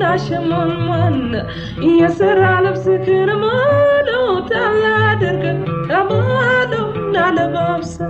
እንዳሸሞንሞን የስራ ልብስህን ሙሉ ጣል አድርገህ ተማሉ እንዳለባብሰህ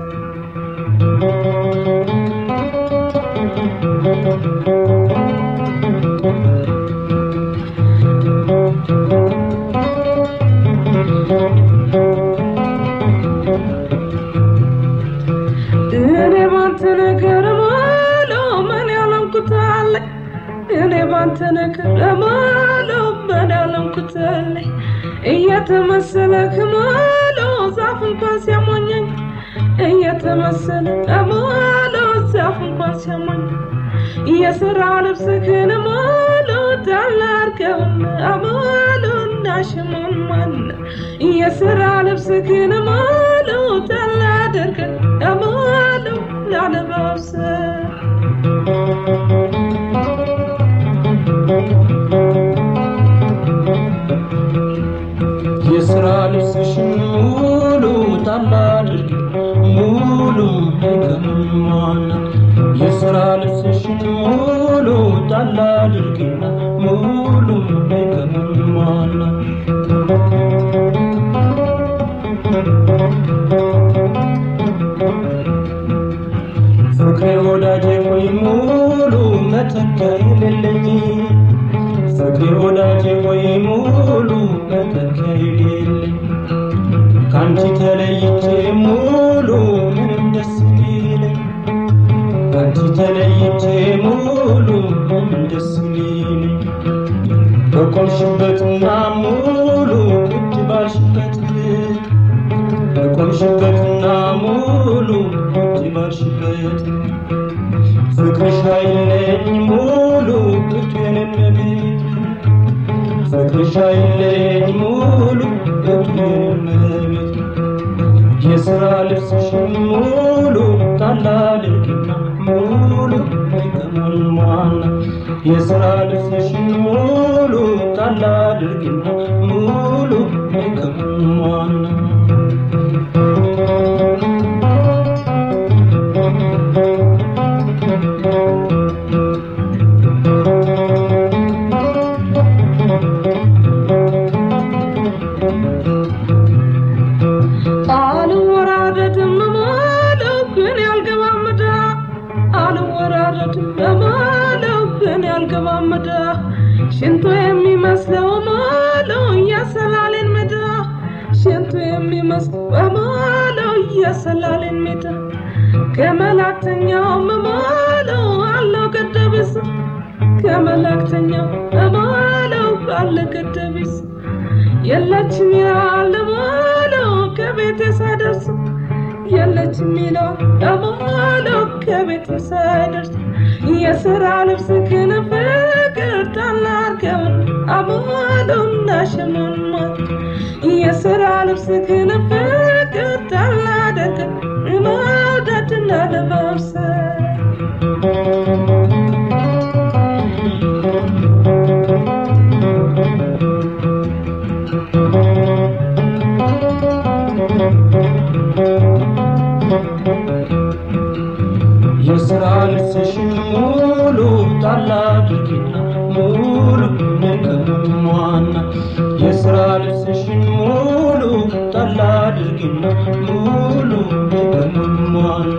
እኔ ባንተ ነገር ሙሉ ምን ያለምኩት አለኝ እኔ ባንተ ነገር ሙሉ ምን ያለምኩት አለኝ እየተመሰለህ ሙሉ ዛፍ እንኳን ሲያሞኘኝ እየተመሰለ ሙሉ ዛፍ እንኳን ሲያሞኘኝ የስራ ልብስህን ሙሉ ጣል አድርገውና ሙሉ እንዳሽሞንሞን የስራ ልብስህን ሙሉ ጣል አድርገህ ሙሉ ላለባብሰህ የስራ ልብስሽን ሙሉ ጣል አድርጊ ሙሉ ከመሟና የስራ ልብስሽን ሙሉ ጣል አድርጊና ሙሉ ከመሟና ፍቅሬ ወዳጄ ሆይ ሙሉ መተኪያ የሌለኝ ፍቅሬ ወዳጄ ሆይ ሙሉ መተኪያ የሌለኝ ካንቺ ተለይቼ ሙሉ ምንም ደስ ሊለኝ ካንቺ ተለይቼ ሙሉ ምንም ደስ ሊለኝ በቆምሽበትና ሙሉ ቁጭ ባልሽበት በቆምሽበትና ሙሉ ቁጭ ባልሽበት ፍቅርሽ አይለኝ ሙሉ እቴንም ቤት ፍቅርሽ አይለኝ ሙሉ እቴንም ቤት የስራ ልብስሽን ሙሉ ጣል አድርጊና ሙሉ ከሞልሟና የስራ ልብስሽን ሙሉ ጣል አድርጊና ሙሉ ከሞልሟና አልወራረድም ማለው ግን ያልገባም ምዳ አልወራረድም ማለው ግን ያልገባም ምዳ ሽንቶ የሚመስለው ማለው እያሰላሌን ምዳ ሽንቶ የሚመስለው ማለው እያሰላሌን ምዳ ከመላእክተኛው ማለው አለው ገደብስ ከመላእክተኛው ማለው አለ ገደብስ የለችም ይላል ማለው ከቤቴ ሳይደርስ የለችም ይላል ማለው ከቤቴ ሳይደርስ የስራ ልብስ ግን ፍቅር ታላርገውን አማለው እንዳሸሞንሞን የስራ ልብስ ግን ፍቅር ታላደርገ መውደድና ለመብሰል የስራ ልብስሽን ሙሉ ጣል አድርጊና ሙሉ ከመሟና የስራ ልብስሽን ሙሉ ጣል አድርጊና ሙሉ ከመሟና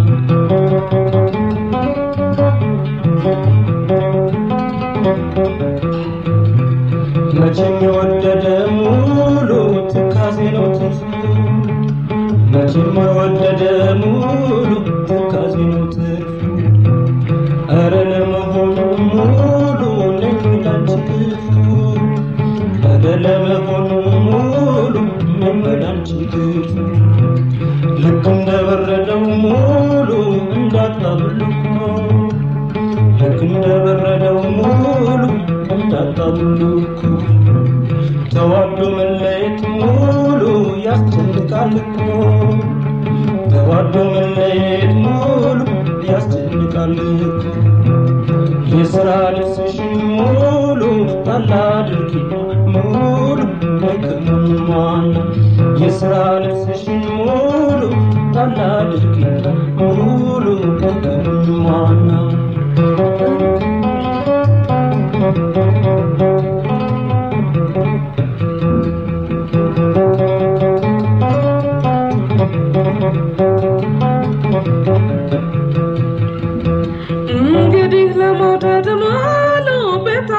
መቼም የወደደ ሙሉ ትካዜ ነው ትርፉ መቼም የወደደ ሙሉ ትካዜ ነው ትርፉ ኧረ ለመሆኑ ሙሉ ነኝ ላንቺ ክፉ ኧረ ለመሆኑ ሙሉ ነኝ ላንቺ ክፉ ልክ እንደበረደው ሙሉ እንዳጣብልኮ ልክ እንደበረደው ሙሉ እንዳጣብልኮ ተዋዶ መለየት ሙሉ ያስጨንቃል እኮ ተዋዶ መለየት ሙሉ ያስጨንቃል እኮ የስራ ልብስሽን ሙሉ ጣል አድርጊና ሙሉ በከመሟና የስራ ልብስሽን ሙሉ ጣል አድርጊና ሙሉ በከመሟና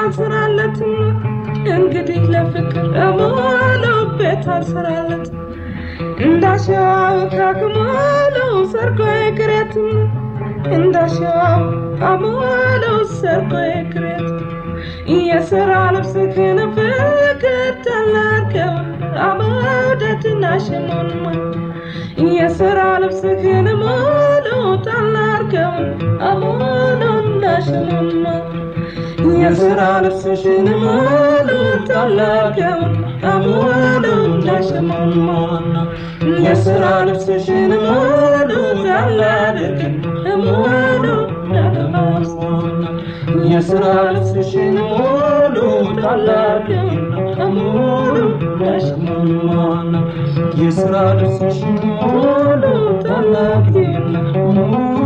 አልሰራለትም እንግዲህ ለፍቅር ሙሉ ቤት አልሰራለት እንዳሻው ካክሞሉ ሰርጎ ክሬትም እንዳሻው ካሞሉ ሰርጎ ክሬት የስራ ልብስህን ፍቅር ተላርከው አመውደድና ሽሞንማ የስራ ልብስህን ሙሉ ተላርከው አሞኑና ሽሞንማ የስራ ልብስሽን ሙሉ ተላርከው አሞኑና ሽሞንማ የስራ ልብስሽን ሙሉ ተላርከው አሞኑና ሽሞንማ የስራ ልብስሽን ሙሉ ታላቅና ሙሉ ነሽሞና የስራ ልብስሽን ሙሉ ታላቅና ሙሉ